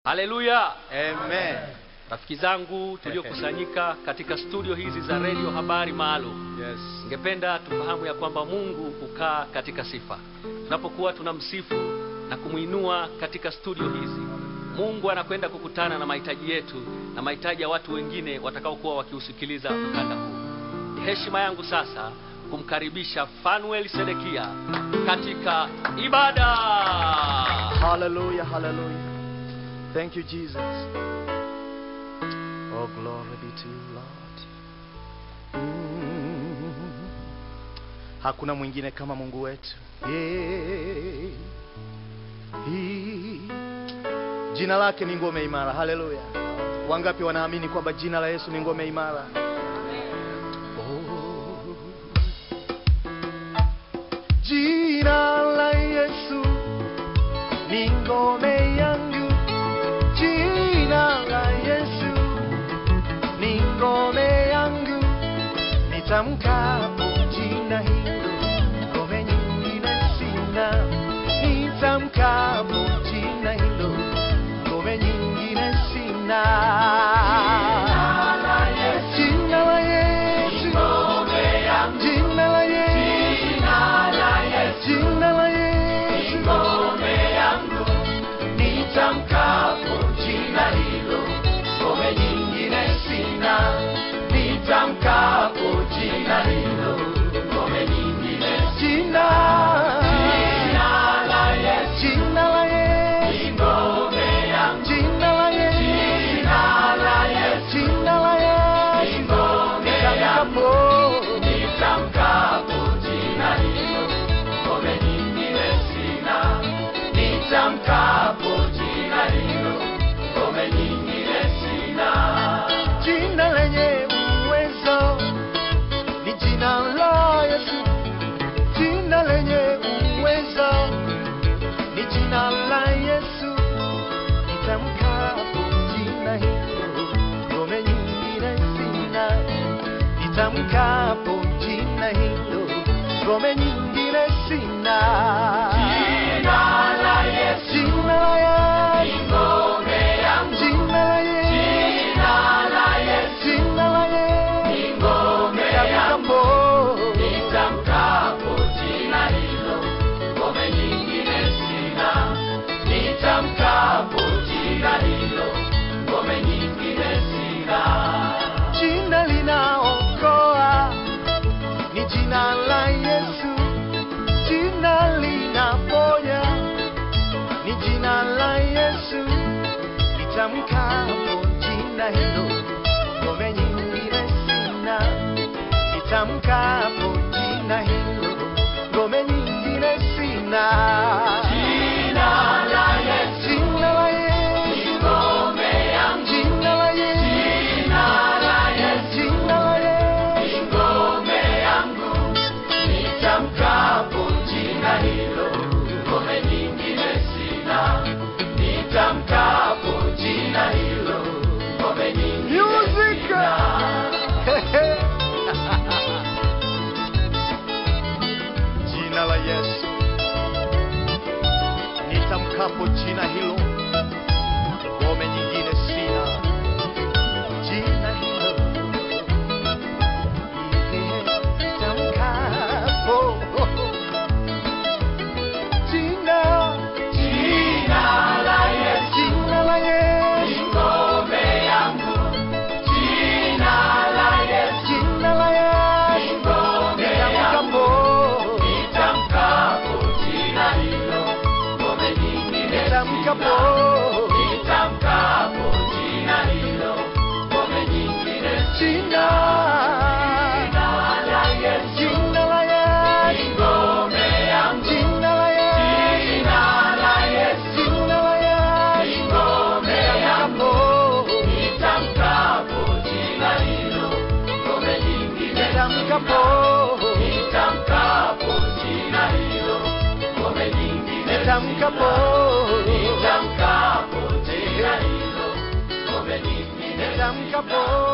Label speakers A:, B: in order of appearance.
A: Haleluya!
B: Amen.
A: Rafiki zangu tuliokusanyika katika studio hizi za redio habari maalum,
B: Yes.
A: ningependa tufahamu ya kwamba Mungu hukaa katika sifa. Tunapokuwa tunamsifu na kumwinua katika studio hizi, Mungu anakwenda kukutana na mahitaji yetu na mahitaji ya watu wengine watakaokuwa wakiusikiliza mkanda huu. Ni heshima yangu sasa kumkaribisha Fanuel Sedekia katika ibada.
B: Hallelujah, hallelujah. Thank you, Jesus. Oh, glory be to you, Lord. Mm. Hakuna mwingine kama Mungu wetu. Yeah. Hii. Jina lake ni ngome imara. Haleluya. Wangapi wanaamini kwamba jina la Yesu ni ngome imara? Oh. Jina la Yesu ni ngome yangu. Jina la Yesu ni ngome yangu. Nitamkapo jina hilo, ngome nyingine sina. Nitamkapo jina hilo, ngome nyingine sina. Jina la Yesu, jina la Yesu, jina la Yesu, nitamkapo jina hilo, ngome nyingine sina. Nitamkapo jina hilo, ngome nyingine sina. Jina la Yesu, jina la Yesu, ngome yangu. Jina la Yesu, jina la Yesu, jina la Yesu, ngome yangu. Nitamkapo jina hilo, ngome nyingine sina. Nitamkapo jina hilo, ngome nyingine sina. Jina lenye uwezo ni jina la Yesu. Jina lenye uwezo ni jina la Yesu. Nitamkapo jina hilo, ngome nyingine sina. Nitamkapo jina hilo, ngome nyingine sina. Jina la Yesu, jina la Yesu, ngome yangu. Jina la Yesu, jina la Yesu, jina la Yesu, ngome yangu. Nitamkapo jina hilo, ngome nyingine sina. Nitamkapo jina hilo, ngome nyingine sina. Jina linaokoa ni jina la Yesu, jina linaponya ni jina la Yesu. Nitamkapo jina hilo, ngome nyingine sina. Nitamkapo jina hilo, ngome nyingine sina. Jina la Yesu, jina la Yesu, ngome yangu. Jina la Yesu, jina la Yesu, jina la Yesu, ngome yangu. Nitamkapo jina hilo, ngome nyingine sina. Nitamkapo jina hilo, ngome nyingine sina. Jina la Yesu, nitamkapo jina hilo, ngome nyingine sina. Jina hilo, nitamkapo jina, jina la Yesu, jina la Yesu, ngome yangu. Jina la Yesu, jina la Yesu, ngome yangu. Nitamkapo jina hilo, ngome nyingine nitamkapo nitamkapo jina hilo, ngome nyingine jina la Yesu, jina la Yesu, ngome yangu. Jina la Yesu, jina la Yesu, jina la Yesu, ngome yangu. Nitamkapo jina hilo, ngome nyingine nitamkapo nitamkapo jina hilo, ngome nyingine nitamkapo nitamkapo jina hilo, ngome nyingine nitamkapo